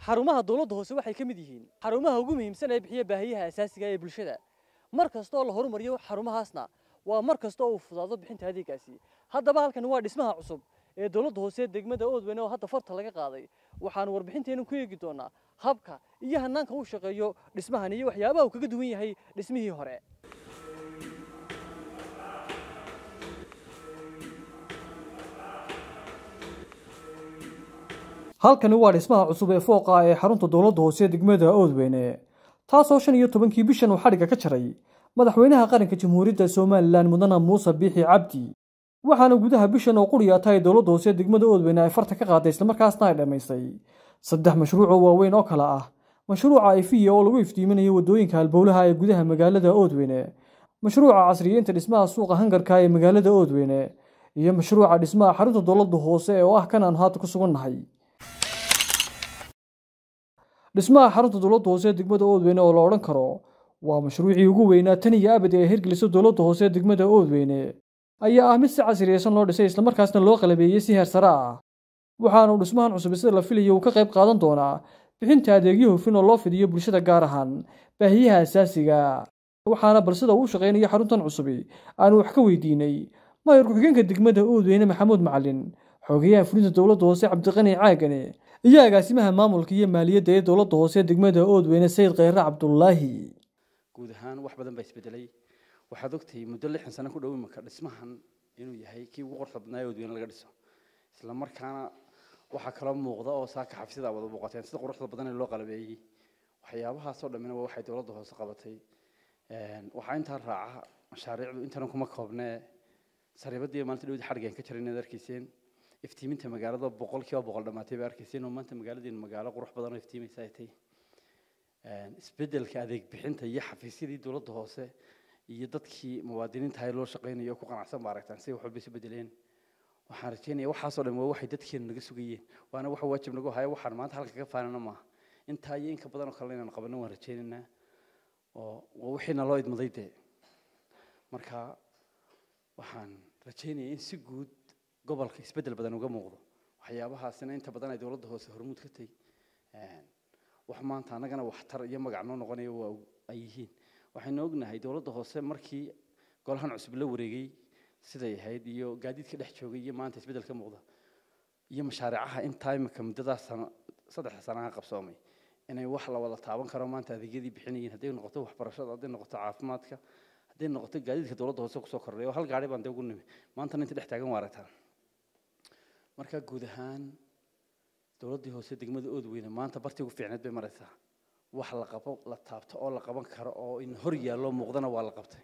xarumaha dowladda hoose waxay ka mid yihiin xarumaha ugu muhiimsan ee bixiya baahiyaha asaasiga ee bulshada mar kasta oo la horumariyo xarumahaasna waa mar kasta oo uu fudaado bixinta adeegaasi haddaba halkani waa dhismaha cusub ee dowladda hoose degmada oodweyne oo hadda farta laga qaaday waxaanu warbixinteenu ku eegi doonaa habka iyo hanaanka uu shaqeeyo dhismahan iyo waxyaabaha uu kaga duwan yahay dhismihii hore halkani waa dhismaha cusub ee fooqa ee xarunta dowladda hoose degmada oodweyne taasoo shan iyo tobankii bishan uu xadhigga ka jaray madaxweynaha qaranka jamhuuriyadda somalilan mudane muuse biixi cabdi waxaana gudaha bishan oo quriya tahay dowladda hoose degmada oodweyne ay farta ka qaaday islamarkaasna ay dhammaysay saddex mashruuc oo waaweyn oo kale ah mashruuca ifiya oo lagu iftiiminayo waddooyinka halbowlaha ee gudaha magaalada oodweyne mashruuca casriyeynta dhismaha suuqa hangarka ee magaalada oodweyne iyo mashruuca dhismaha xarunta dowladda hoose oo ah kan aan haata ku sugannahay dhismaha xarunta dowladda hoose degmada oodweyne oo la odhan karo waa mashruucii ugu weynaa tan iyo abad ee hirgelisa dowladda hoose degmada oodweyne ayaa ah mid si casriyeysan loo dhisay islamarkaasna loo qalabeeyey si heer sare ah waxaanu dhismahan cusub sida la filayo uu ka qayb qaadan doonaa bixinta adeegyo hufin oo loo fidiyo bulshada gaar ahaan baahiyaha asaasiga waxaana bal sida uu shaqaynayo xaruntan cusubi aanu wax ka weydiinay mayor ku-xigeenka degmada oodweyne maxamuud macalin xogeyaha fulinta dowladda hoose cabdiqani caagane iyo agaasimaha maamulka iyo maaliyadda ee dowladda hoose degmada oodweyne sayid kheyre cabdulaahi guud ahaan wax badan baa isbedelay waxaad ogtahay muddo lixdan sano ku dhow imaka dhismahan inuu yahay kii ugu qorta badnaa ee oodweyne laga dhiso isla markaana waxaa kaloo muuqda oo saaka xafisada wada muuqateen sida quruxda badan ee loo qalabeeyey waxyaabahaasoo dhammina waa waxay dowladda hoose qabatay waxaa intaa raaca mashaariicdu intana kuma koobnee sariibadii maalinta dhawdi xadhigeen ka jiray inaad arkayseen iftiiminta magaalada boqolkiiba boqol dhammaatay baa arkayseen oo maanta magaaladeenu magaalo qurux badan oo iftiimaysa ay tahay isbedelka adeeg bixinta iyo xafiisyadii dowladda hoose iyo dadkii muwaadiniinta ahay loo shaqaynayo oo ku qanacsan ba aragtaan siday wax walba isu bedeleen waxaan rajeynaya waxaasoo dhan waa waxay dadkeenu naga sugayeen waana waxa waajib nagu haya waxaan maanta halka ka faanana maaha intaa iyo inka badan oo kale inaan qabanno waan rajeynaynaa oo waa wixiina loo idmaday dee marka waxaan rajeynaya in si guud gobolka isbedel badan uga muuqdo waxyaabahaasina inta badan ay dowladda hoose hormuud ka tahay wax maanta annagana waxtar iyo magac noo noqonaya waa ay yihiin waxaynu ognahay dowladda hoose markii golahan cusub la wareegay siday ahayd iyo gaadiidka dhex joogay iyo maanta isbeddel ka muuqda iyo mashaariicaha intaa imika muddadaas sano saddexda sanaha qabsoomay inay wax la wada taaban karo maanta adeegyadii bixinayeen hadday noqoto waxbarashada hadday noqoto caafimaadka hadday noqoto gaadiidka dowladda hoose kusoo kordhay oo hal gaari baan dee ugu nimi maantana inta dhex taagan waa aragtaan marka guud ahaan dowladdii hoose degmada oodweyne maanta bartii ugu fiicneed bay maraysaa wax la qabo la taabto oo la qaban karo oo in hor yaallo muuqdana waa la qabtay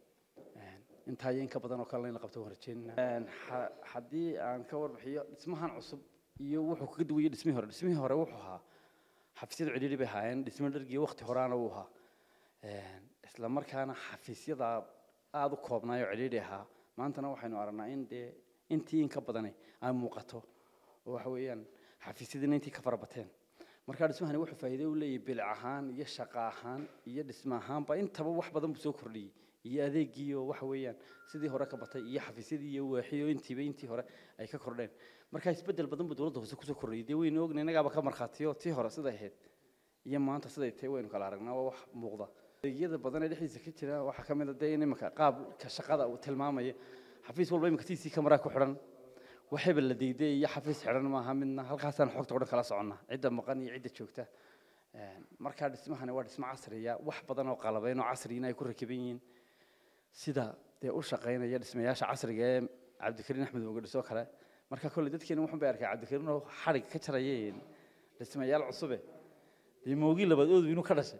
intaa iyo inka badan oo kale in la qabto waan rajeynaa haddii aan ka warbixiyo dhismahan cusub iyo wuxuu kaga duwayay dhismihii hore dhismihii hore wuxuu ahaa xafiisyada cidhiidhi bay ahaayeen dhismo dhargiyo waqti horaana uu ahaa isla markaana xafiisyada aada u koobnaayoo cidhiidhi ahaa maantana waxaynu aragnaa in dee intii in ka badani ay muuqato oo waxa weeyaan xafiisyadiina intii ka farabateen markaa dhismahani wuxuu faa'iido u leeyahay bilic ahaan iyo shaqo ahaan iyo dhismo ahaanba intaba wax badan buu soo kordhiyey iyo adeegii oo waxa weeyaan sidii hore ka batay iyo xafiisyadii iyo waaxii oo intiiba intii hore ay ka kordheen markaa isbeddel badan buu dowladda hoose kusoo kordhiyey dee waynu ogna innagaaba ka markhaatiyo tii hore siday ahayd iyo maanta siday tahay waynu kala aragnaa waa wax muuqda adeegyada badan ee dhexdiisa ka jira waxaa ka mid a dee in iminka qaabka shaqada uu tilmaamaya xafiis walba iminka tiisii kamaraa ku xidhan waxayba la diiday iyo xafiis xidhan maaha midna halkaasaan xogta o dhan kala soconnaa cidda maqan iyo cidda joogta markaa dhismahani waa dhismo casriya wax badan oo qalabayn oo casriina ay ku rakiban yihiin sida dee u shaqaynaya dhismayaasha casriga ee cabdikariin axmed mogadhiso kale marka kolley dadkeena wuxun bay arkay cabdikariin oo xadhig ka jaraya dhismayaal cusube dee moogii labaad oodu inuu ka dhashay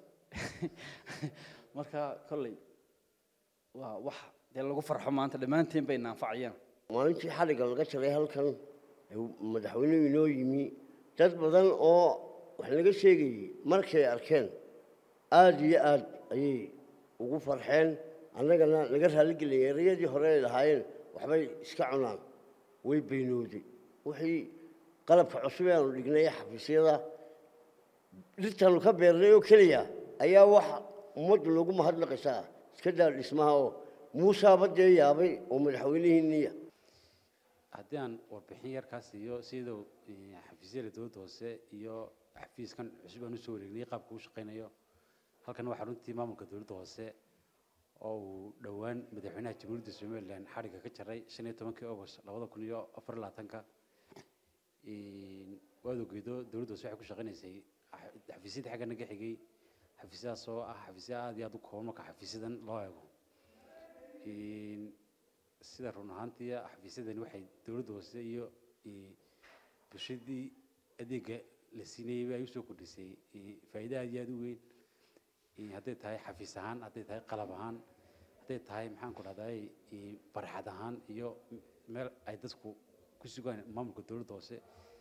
marka kolley waa wax dee lagu farxo maanta dhammaanteen bay naanfacayaan maalintii xadhigga laga jaray halkan madaxweynuhu inoo yimi dad badan oo wax laga sheegayey markay arkeen aada iyo aad ayay ugu farxeen annagana naga raalligeliyay erayadii hore ay lahaayeen waxbay iska cunaan way beynooday wixii qalabka cusub ee aanu dhignay xafiisyada dhirtaanu ka beernay oo keliya ayaa wax ummaddu lagu mahadnaqaysaa iska daa dhismaha oo muusaaba dee yaabay oo madaxweynihiinniya haddii aan warbixin yarkaas iyo siduu xafiisyada dowladda hoose iyo xafiiskan cusub aan usoo wareegnay qaabka uu shaqaynayo halkan waa xaruntii maamulka dowladda hoose oo uu dhowaan madaxweynaha jamhuuriyadda somalilan xadhigga ka jaray shan iyo tobankii august labada kun iyo afar iyo labaatanka waad ogeedo dowladda hoose waxay ku shaqaynaysay xafiisyadii xagga naga xigay xafiisyadaas oo ah xafiisya aad iyo aad u kooban marka xafiisyadan loo eego sida run ahaantii xafiisyadani waxay dowladda hoose iyo bulshadii adeega la siinayay ay usoo kordhisay faa'iido aad iyo aad u weyn hadday tahay xafiis ahaan hadday tahay qalab ahaan hadday tahay maxaan ku dhahday barxad ahaan iyo meel ay dadku ku sugaan maamulka dowladda hoose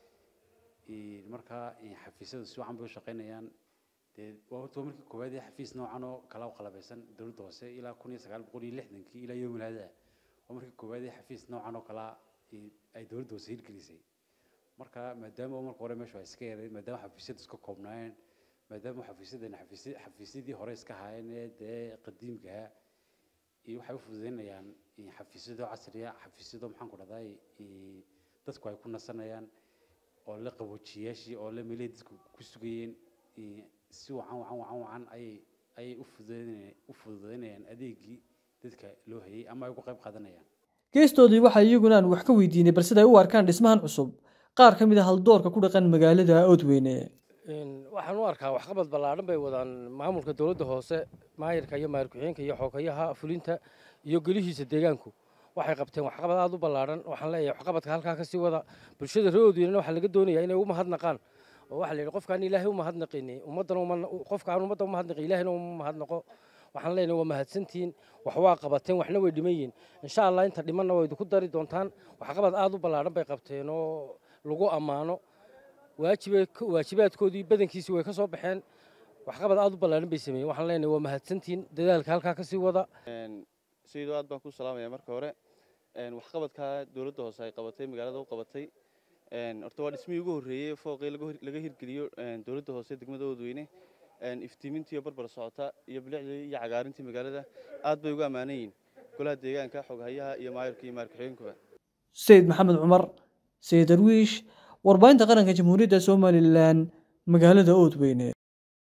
markaa xafiisyadu si wacan bay u shaqaynayaan dee waa horta waa markii koowaad ee xafiis noocan oo kala u qalabaysan dowladda hoose ilaa kun iyo sagaal boqol iyo lixdankii ilaa yowmil hada waa markii koowaad ee xafiis noocan oo kala ay dowladda hoose hirgelisay marka maadaama marka hore meeshu ay iska yareen maadaama xafiisyadu iska koobnaayeen maadaama xafiisyadani xafiisyadii hore iska haayeen ee dee qadiimkaha iyo waxay u fududeynayaan xafiisyado casriya xafiisyado maxaan ku dhahday dadku ay ku nasanayaan oo la qaboojiyaashii oo la meelay dadku ku sugayeen si wacan wacan wacan wacan ayay ayay u fududeynayaan u fududeynayaan adeegii dadka loo hayay ama ay uga qayb qaadanayaan geestoodii waxaa iyaguna aan wax ka weydiinay bal sida ay u arkaan dhismahan cusub qaar ka mid a haldoorka ku dhaqan magaalada oodweyne waxaan u arkaa waxqabad ballaadhan bay wadaan maamulka dowladda hoose maayirka iyo maayir ku-xigeenka iyo xoogayaha fulinta iyo gelihiisa deegaanku waxay qabteen waxqabad aada u ballaadhan waxaan leeyahay waxqabadka halkaa kasii wada bulshada reer oodweynena waxaa laga doonayaa inay u mahadnaqaan oo waxaa la yidhi qofkaan ilaahay u mahadnaqini ummaddana qofkaan ummadda u mahadnaqi ilaahayna uma mahadnaqo waxaan leenahay waa mahadsantihiin wax waa qabateen waxna way dhiman yihiin insha allah inta dhimanna waa idinku dari doontaan waxqabad aada u ballaadhan bay qabteen oo lagu ammaano waajibaadkoodii badankiisii way ka soo baxeen waxqabad aada u ballaadhan bay sameeyeen waxaan leenahay waa mahadsantihiin dadaalka halkaa kasii wada sayidoo aad baan ku salaamaya marka hore waxqabadkaa dowladda hoose ay qabatay magaalada u qabatay horta waa dhismihii ugu horreeyey fooqii laga hirgeliyo dowladda hoose degmada oodweyne iftiimintii barbar socota iyo bilicdii iyo cagaarintii magaalada aad bay ugu ammaanan yihiin golaha deegaanka xoghayaha iyo maayirka iyo maayir ku-xigeenkuba sayid maxamed cumar sayid darwiish warbaahinta qaranka jamhuuriyadda somalilan magaalada oodweyne